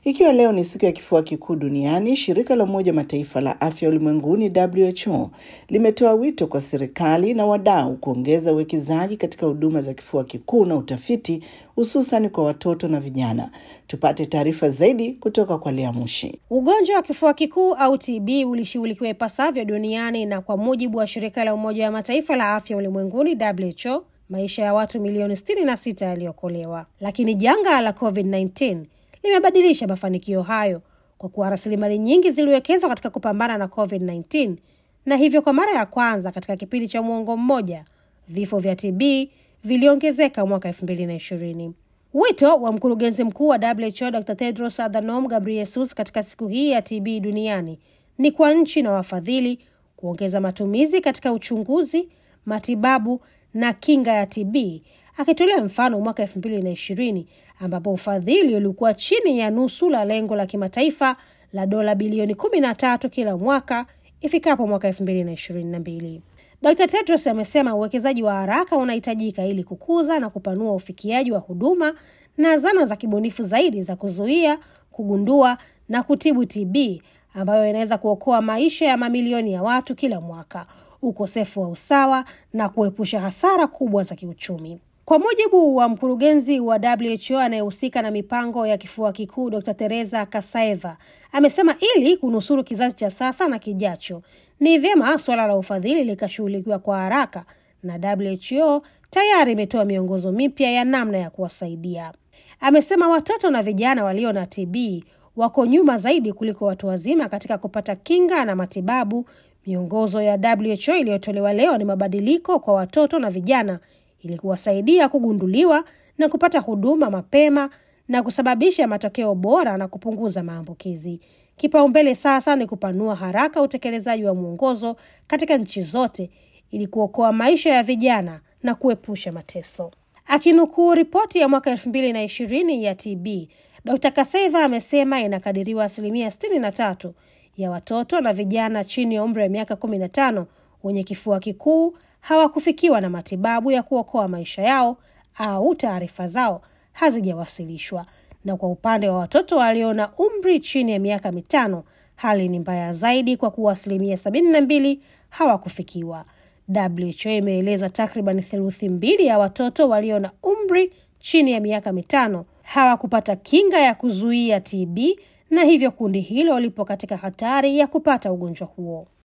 Ikiwa leo ni siku ya kifua kikuu duniani, shirika la Umoja Mataifa la afya ulimwenguni WHO limetoa wito kwa serikali na wadau kuongeza uwekezaji katika huduma za kifua kikuu na utafiti, hususan kwa watoto na vijana. Tupate taarifa zaidi kutoka kwa Lea Mushi. Ugonjwa wa kifua kikuu au TB ulishughulikiwa ipasavyo duniani na kwa mujibu wa shirika la Umoja wa Mataifa la afya ulimwenguni WHO, maisha ya watu milioni 66 yaliokolewa, lakini janga la COVID-19 limebadilisha mafanikio hayo kwa kuwa rasilimali nyingi ziliwekezwa katika kupambana na COVID-19 na hivyo kwa mara ya kwanza katika kipindi cha muongo mmoja vifo vya TB viliongezeka mwaka 2020. Wito wa mkurugenzi mkuu wa WHO Dr. Tedros Adhanom Ghebreyesus katika siku hii ya TB duniani ni kwa nchi na wafadhili kuongeza matumizi katika uchunguzi, matibabu na kinga ya TB akitolea mfano mwaka elfu mbili na ishirini ambapo ufadhili ulikuwa chini ya nusu la lengo la kimataifa la dola bilioni kumi na tatu kila mwaka ifikapo mwaka elfu mbili na ishirini na mbili. Dr. Tedros amesema uwekezaji wa haraka unahitajika ili kukuza na kupanua ufikiaji wa huduma na zana za kibunifu zaidi za kuzuia, kugundua na kutibu TB ambayo inaweza kuokoa maisha ya mamilioni ya watu kila mwaka, ukosefu wa usawa na kuepusha hasara kubwa za kiuchumi. Kwa mujibu wa mkurugenzi wa WHO anayehusika na mipango ya kifua kikuu Dr. Teresa Kasaeva amesema ili kunusuru kizazi cha sasa na kijacho, ni vyema suala la ufadhili likashughulikiwa kwa haraka, na WHO tayari imetoa miongozo mipya ya namna ya kuwasaidia. Amesema watoto na vijana walio na TB wako nyuma zaidi kuliko watu wazima katika kupata kinga na matibabu. Miongozo ya WHO iliyotolewa leo ni mabadiliko kwa watoto na vijana ili kuwasaidia kugunduliwa na kupata huduma mapema na kusababisha matokeo bora na kupunguza maambukizi. Kipaumbele sasa ni kupanua haraka utekelezaji wa mwongozo katika nchi zote ili kuokoa maisha ya vijana na kuepusha mateso. Akinukuu ripoti ya mwaka elfu mbili na ishirini ya TB, Dr. Kaseva amesema inakadiriwa asilimia sitini na tatu ya watoto na vijana chini ya umri wa miaka kumi na tano wenye kifua kikuu hawakufikiwa na matibabu ya kuokoa maisha yao au taarifa zao hazijawasilishwa. Na kwa upande wa watoto walio na umri chini ya miaka mitano, hali ni mbaya zaidi kwa kuwa asilimia sabini na mbili hawakufikiwa. WHO imeeleza takriban theluthi mbili ya watoto walio na umri chini ya miaka mitano hawakupata kinga ya kuzuia TB na hivyo kundi hilo lipo katika hatari ya kupata ugonjwa huo.